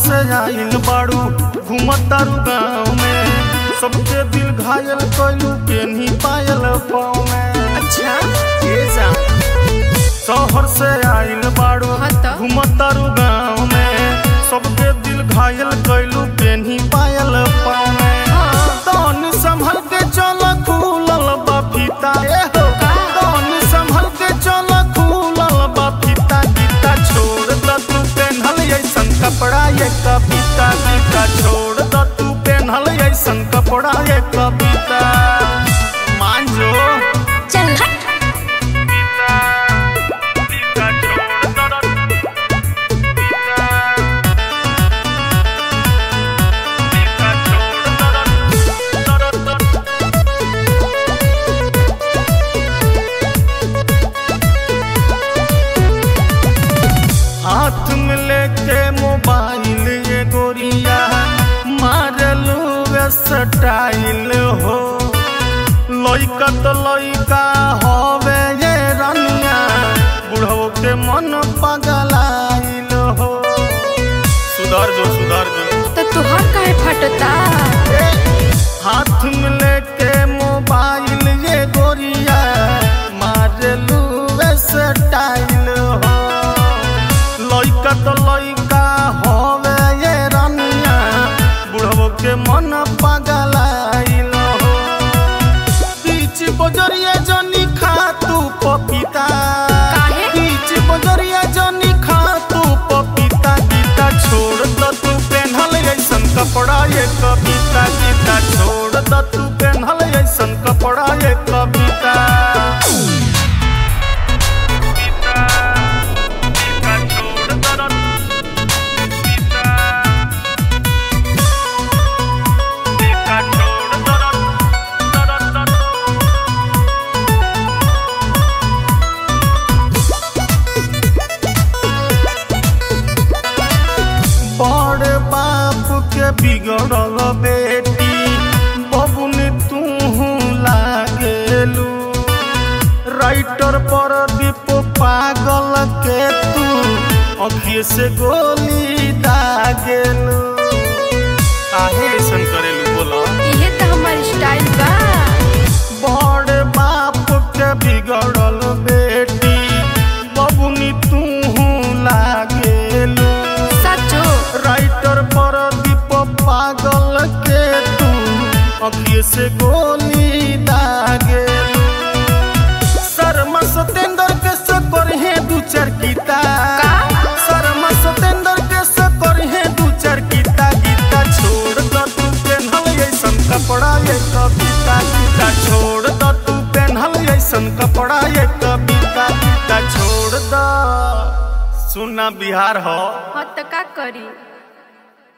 से आइल बाड़ू घूमतारू गाँव में सबके दिल घायल कैलू पेन्ही पायल पाँव में अच्छा ये जा शहर से आइल बाड़ू हाँ त। घूमतारू गाँव में सबके दिल घायल कैलू पेन्ही पायल पाँव में हाँ। तन संभल के चल खुलल बा फीता ए हो तन संभल के चल खुलल बा फीता गीता छोड़ द तू पेन्हल ऐसन कपड़ा ये कविता गीता छोड़ द तू पेन्हल ऐसन कपड़ा ये कविता मान जो चल हट हाथ में लेके मोबाइल ये गोरिया मारलू स्टाइल हो लइका तो लइका हवे ये रनिया बुढ़ो के मन पगलाइल हो सुधर जो सुधर जो तो तुहार काहे फटता हाथ में लेके मोबाइल ये गोरिया मारलू स्टाइल हो लइका तो लइका होवे ये रनिया बुढ़बो के मन पगलाइल हो बीच बजरिया जनी खा तू पपीता काहे? बीच बजरिया जनी खा तू पपीता गीता छोड़ द तू पेन्हल ऐसन कपड़ा ये कविता गीता छोड़ द तू पेन्हल ऐसन कपड़ा ये कविता बड़ बाप के बिगड़ल बेटी बबुन तू लागेलू राइटर पर दीप पागल के तू अखिए से गोली दागेलू काहे ऐसन करेलू बोला ये तो हमार स्टाइल बा बड़ बाप के बिगड़ल बेटी बबुनी तू लागेलू सचो राइटर पर दीप पागल के तू अखिए से गोली दागे शर्मा सतेंद्र के से करहे दू चार गीता का? शर्मा सतेंद्र के से करहे दू चार गीता गीता छोड़ द तू पेन्हल ऐसन कपड़ा ये कविता गीता छोड़ द तू पेन्हल ऐसन कपड़ा ये कविता गीता छोड़ द सुना बिहार हो हाँ तो का करी